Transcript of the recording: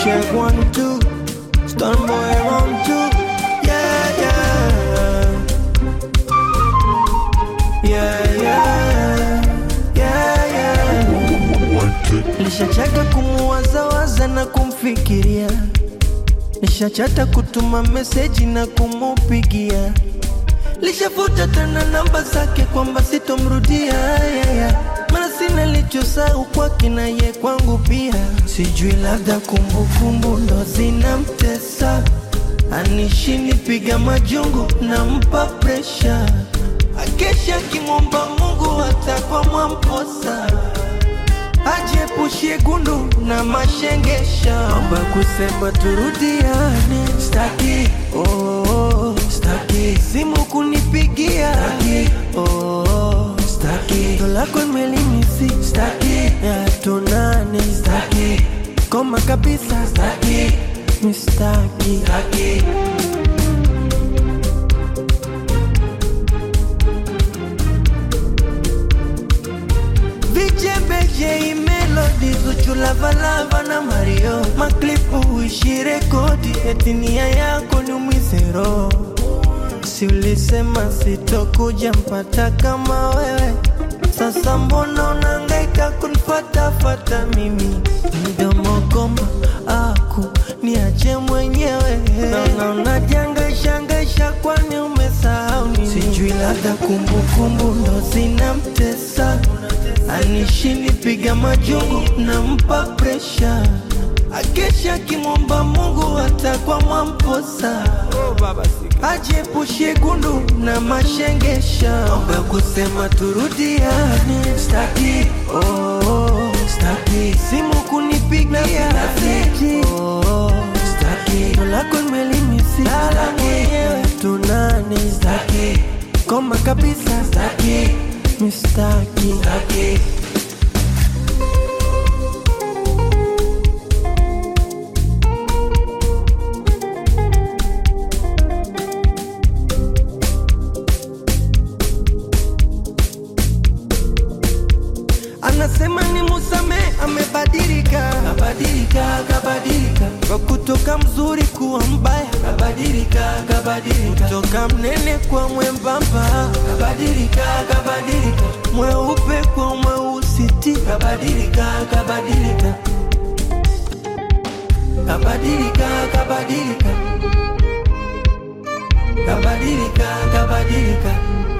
check one two. Stun boy round two. Yeah yeah. Yeah yeah. Yeah yeah. Nishachaka kumuwazawaza na kumfikiria, nishachata kutuma meseji na kumupigia, lishafuta tena namba zake kwamba sitomrudia yeah, yeah. Mana sina lichosau kwake na ye kwangu pia, sijui labda kumbukumbu ndo zinamtesa, anishini piga majungu nampa presha, akesha kimwomba Mungu hata mwamposa ajepushie gundu na mashengesha, mambo ya kusema turudiane, staki oh, staki simu kunipigia, staki oh, staki tolako imelimisi, staki ya tunane, staki koma kabisa, staki mistaki, staki Vijebeje melodi Zuchu Lavalava na Mario Maklipu uishi rekodi eti nia yako ni umizero Si ulisema sitokuja mpata kama wewe Sasa mbona unangaika kunifatafata mimi Mdomo goma aku niache mwenyewe Naona unajangaishangaisha kwani umesahau nini Sijui labda kumbukumbu ndo zinamtesa anishini piga majungu nampa presha akesha kimwomba Mungu hata kwa mwamposa ajepushie gundu na mashengesha mambo ya kusema turudiane staki oh, staki simu kunipigia staki oh, staki lako imelimisi lala mwenyewe tunane staki koma kabisa staki mistaki staki anasema ni musame amebadilika kabadilika kabadilika kwa kutoka mzuri kuwa mbaya kabadilika kabadilika kutoka mnene kwa mwembamba kabadilika kabadilika mweupe kwa mweusiti kabadilika kabadilika kabadilika kabadilika kabadilika kabadilika